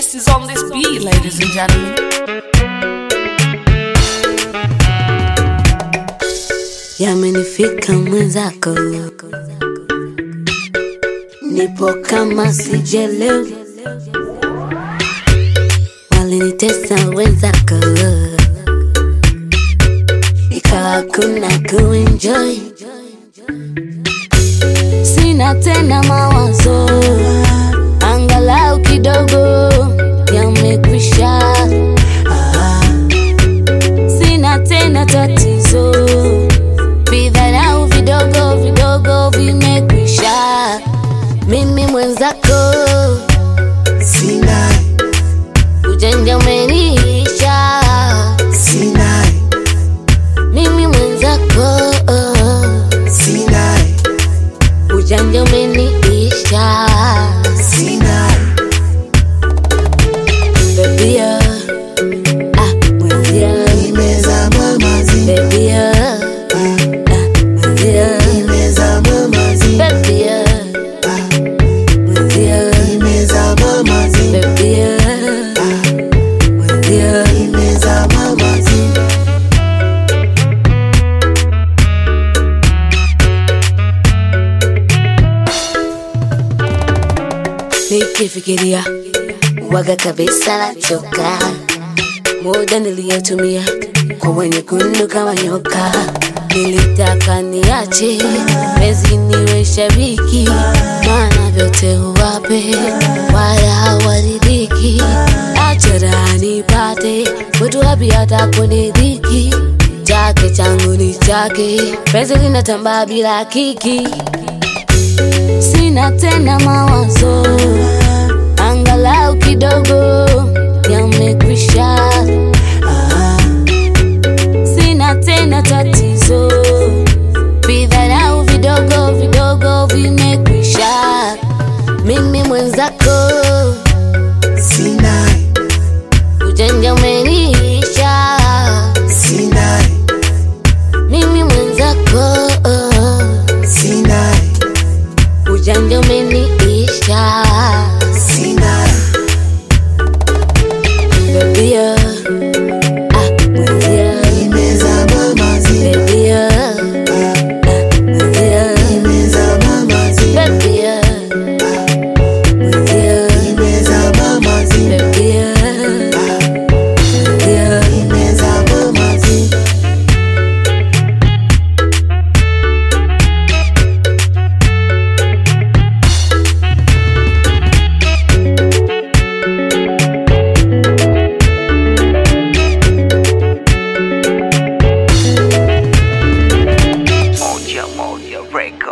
best is on this beat, ladies and gentlemen. Yamenifika mwenzako, nipo kama sijelewa, walinitesa wenzako, ikawa kuna kuenjoy, sina tena mawazo, angalau kidogo yamekwisha, sina tena tatizo vidharau vidogo vidogo vimekwisha. Mimi mwenzako, Sinai, ujanja umeniisha. Sinai, Mimi mwenzako, Sinai, ujanja umeniisha. Sinai, Baby, ah, mwenzia, nimezama mazi, baby, ah, mwenzia, nimezama mazi, baby, ah, mwenzia, nimezama mazi, baby, ah, mwenzia. nimezama mazi. nikifikiria waga kabisa nachoka muda niliyotumia kwa wenye kundu kama nyoka nilitaka niache mezi niwe shabiki maana vyote huwape wala hawaridhiki achara nipate kwetu wapi hata kunidhiki chake changu ni chake pezi linatambaa bila kiki sina tena mawazo, angalau kidogo yamekwisha. Sina tena tatizo, vidharau vidogo vidogo vimekwisha. Mimi mwenzako, Sinai, ujanja umeniisha. Sinai, Mimi mwenzako, Sinai, ujanja umeniisha. Sinai, Baby, ah, ah, mwenzia, nimezama mazi, baby, ah, ah, mwenzia, nimezama mazi, baby, ah, mwenzia, nimezama mazi, baby, ah, mwenzia. nimezama mazi. Moja Moja Record.